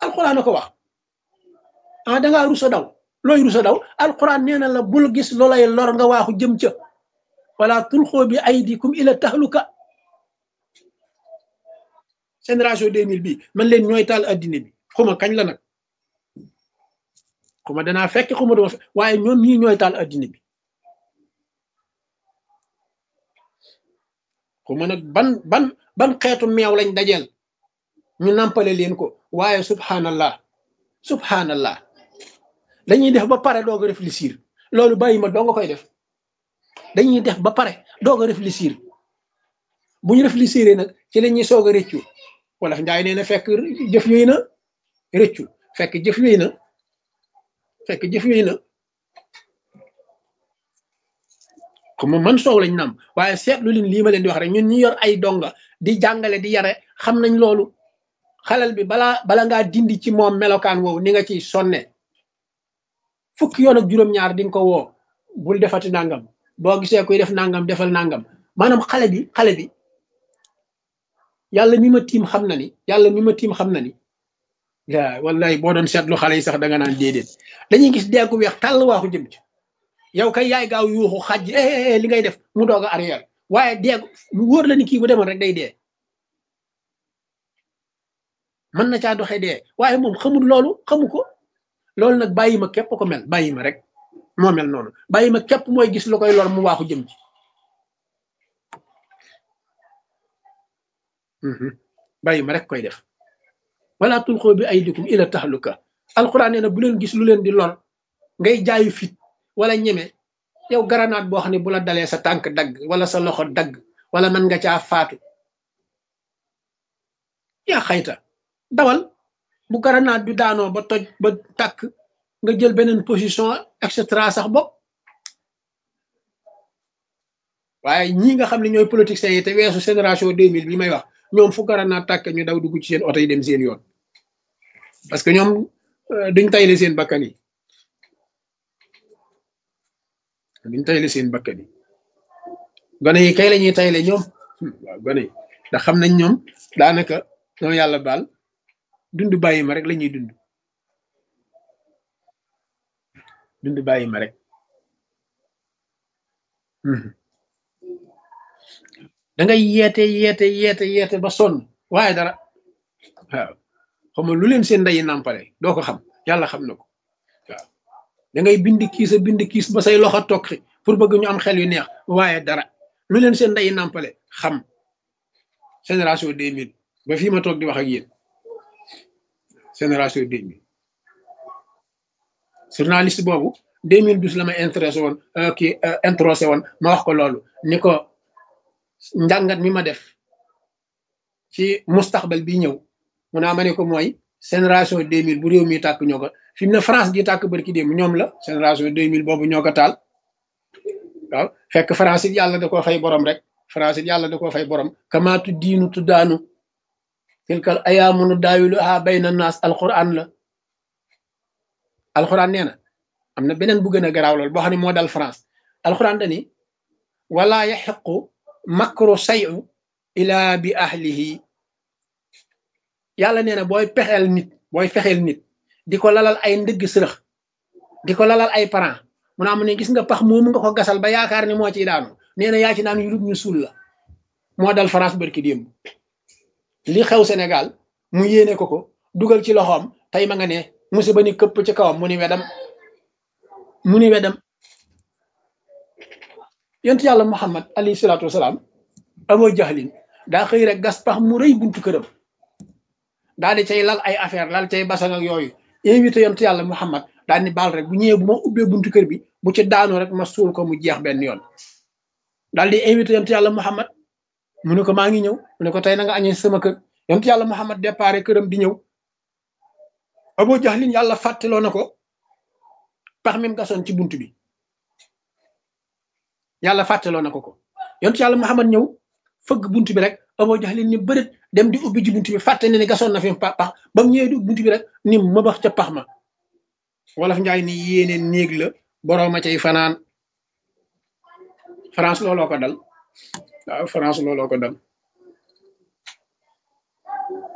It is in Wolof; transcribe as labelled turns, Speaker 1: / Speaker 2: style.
Speaker 1: alquran a ko wax ah da ngaa rusa daw looy rusa daw alquran nee na la bul gis loolay lor nga waaxu jëm ca wala tulxoo bi aydikum ila tahluka génération 2000 bi man leen ñooy taal addina bi xuma kañ la nag xuma danaa fekk xuma dama fekk waaye ñoom ñii ñooy taal addina bi xuma nag ban ban ban xeetu meew lañ dajeel ñu nampale leen ko waaye subhanallah subhanallah dañuy def ba pare doog a réfléchir loolu bàyyi ma doo nga koy def dañuy def ba pare doog a réfléchir bu ñu réfléchir nag ci la ñuy soog a rëccu wala njaay nee na fekk jëf yooyu na rëccu fekk jëf yooyu na fekk jëf yooyu na comme man soow lañ nam waaye seetlu leen lii ma leen di wax rek ñun ñi yor ay donga di jàngale di yare xam nañ loolu xalal bi balaa bala ngaa dindi ci moom melokaan woowu ni nga ciy sonne fukki yoon ak juróom-ñaar di nga ko woo bul defati nangam boo gisee kuy def nangam defal nangam maanaam xale bi xale bi yàlla mi ma tiim xam na ni yàlla mi ma tiim xam na ni yaa wallahi boo doon seetlu xale yi sax da nga naan déedéet dañuy gis deeku weex tàll waaxu jëm ci yow kay yaay gaaw yuuxu xaj li ngay def mu doog a arrière waaye deegu mu wóor la ni kii bu demoon rek day dee mën na caa doxee dee waaye moom xamul loolu xamu ko loolu nag bàyyi ma képp ko mel bàyyi ma rek moo mel noonu bàyyi ma képp mooy gis lu koy lor mu waaxu jëm ci bàyyi ma rek koy def wala tulxoo bi aydikum ila tahluka alquran nee na bu leen gis lu leen di lor ngay jaayu fit wala ñeme yow garanaat boo xam ne bu la dalee sa tànk dagg wala sa loxo dagg wala mën nga caa faatu yaa xayta dawal bu garanaat bi daanoo ba toj ba tàkk nga jël beneen position et cetera sax bopp waaye ñii nga xam ne ñooy politiciens yi te weesu génération 2000 bi may wax ñoom fu garanaat tàkk ñu daw dugg ci seen oto yi dem seen yoon parce que ñoom duñ tayle seen bakkan yi duñ tayle seen bakkan yi gone yi kay la ñuy tayle ñoom waaw gone yi ndax xam nañ ñoom daanaka ñoom yàlla baal dund bàyyi ma rek la ñuy dund dund bàyyi ma rek da ngay yeete yeete yeete yeete ba sonn waaye dara waaw xam nga lu leen seen ndeyi nàmpale doo ko xam yàlla xam na ko waaw da ngay bind kiis a bind kiis ba say loxo tokki pour bëgg ñu am xel yu neex waaye dara lu leen seen ndeyi nàmpale xam génération 2000 ba fii ma toog di wax ak yéen génération 2000 journaliste boobu 2012 la ma intéressé woon kii introsé woon ma wax ko loolu ni ko njàngat mi ma def ci mustaxbal bi ñëw mu naa ma ne ko mooy génération 2000 bu réew mi tàkk ñoo ko fi mu ne France gi tàkk barki démb ñoom la génération 2000 boobu ñoo ko taal waaw fekk France it yàlla da koo fay borom rek France it yàlla da koo fay borom kamaatu diinu tuddaanu tilkal ayaamunu daawilu a bayna naas alquran la alquran nee na am na beneen bu gën a garaaw lool boo xam ne moo dal France alquran dani wala yaxiqu makru sayu ila bi ahlihi yàlla nee na booy pexeel nit booy fexeel nit di ko lalal ay ndëgg sërëx di ko lalal ay parents mu naa mu ne gis nga pax moomu nga ko gasal ba yaakaar ne moo ciy daanu nee na yaa ci naan yulub ñu suul la moo dal France barki démb li xew Sénégal mu yéene ko ko dugal ci loxoom tey ma nga ne musiba ni këpp ci kawam mu ni wedam mu ni wedam yonent yàlla Muhammad alayhi salaatu wasalaam Abu Jahlin daa xëy rek gas pax mu rëy buntu këram daal di cay lal ay affaire lal cay basan ak yooyu invité yonent yàlla Muhammad daal ni baal rek bu ñëwee bu ma ubbee buntu kër bi bu ci daanoo rek ma suul ko mu jeex benn yoon daal di invité yonent yàlla Muhammad mu ne ko maa ngi ñëw mu ne ko tey na nga añee sama kër yonent yàlla Muhammad déparé këram di ñëw Abu Jahlin yàlla fàttaloo na ko pax mi mu gasoon ci buntu bi yàlla fàttaloo na ko ko yonent yàlla Muhammad ñëw fëgg buntu bi rek Abu Jahlin ni bërët dem di ubbi ji buntu bi fàtte ne ni gasoon na fi pax ba mu ñëwee di buntu bi rek ni ma bax ca pax ma wolof njaay ni yéene néeg la boroom a cay fanaan France looloo ko dal waaw France looloo ko dal